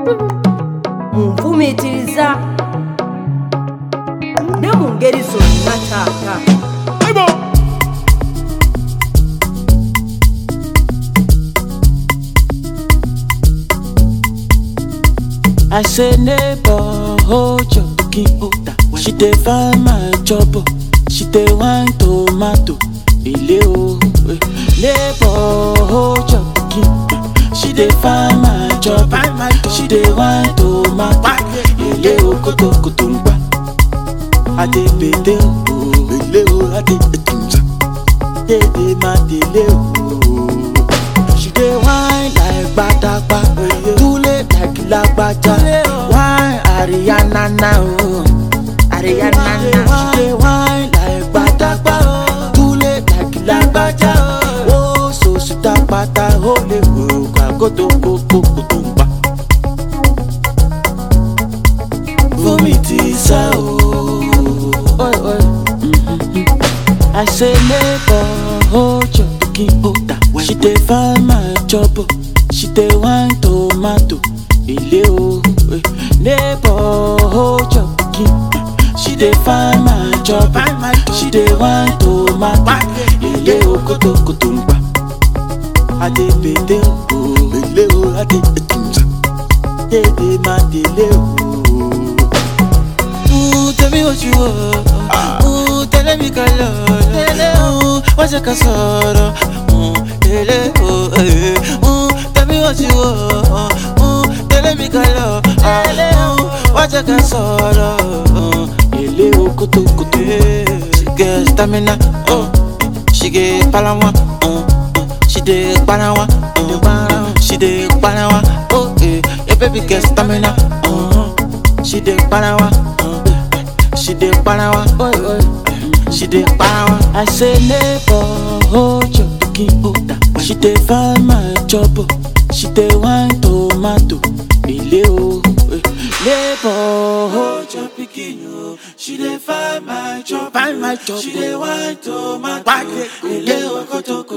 munfumiitiriza ne mu ngeri zonna taata I say neighbor, hold your cooking order. She dey find my job, oh. she dey wine tomato. Ile o, eh. neighbor, hold your cooking. She dey find my job, oh. she dey wine tomato. Ile o, koto koto ngba. Ade bede o, ile o, ade etunza. Dede ma dele o. She dey whine like gbadagba, tule like lagbaja. Whine Ariana na o, Ariana na. She dey whine like gbadagba, tule like lagbaja. O so sita pata o le wo kagoto koko kutumba. Fumi ti sá o. Oi, oi. I say neighbor, hold your cooking order. She dey find my job, oh. she dey wine tomato. Ile o, eh. neighbor, hold your cooking. She dey find my job, oh. she dey wine tomato. Ile o, koto koto ngba. Ade bede o, ile o, ade etunza. Dede ma dele o. Ooh, tell me what you want. Ooh, tell me color. Ooh, what's your casoro? Ooh, tell oh, eh. Ooh, tell me what you want. Ooh, tell me color. Ooh, what's your casoro? Ooh, ele o kutu kutu. She get stamina. Oh, she get palawa. Oh, oh, she dey palawa. Oh, she dey palawa. Oh, eh, your baby get stamina. Oh, she dey palawa. Oh, she dey palawa. Oh, oh. She dey power. I say neighbor, hold your cooking order. She dey find my job, oh. she dey wine tomato. Ile o, eh. neighbor, hold your pikin o. She dey find my job, find my job. She dey wine tomato. Ile o koto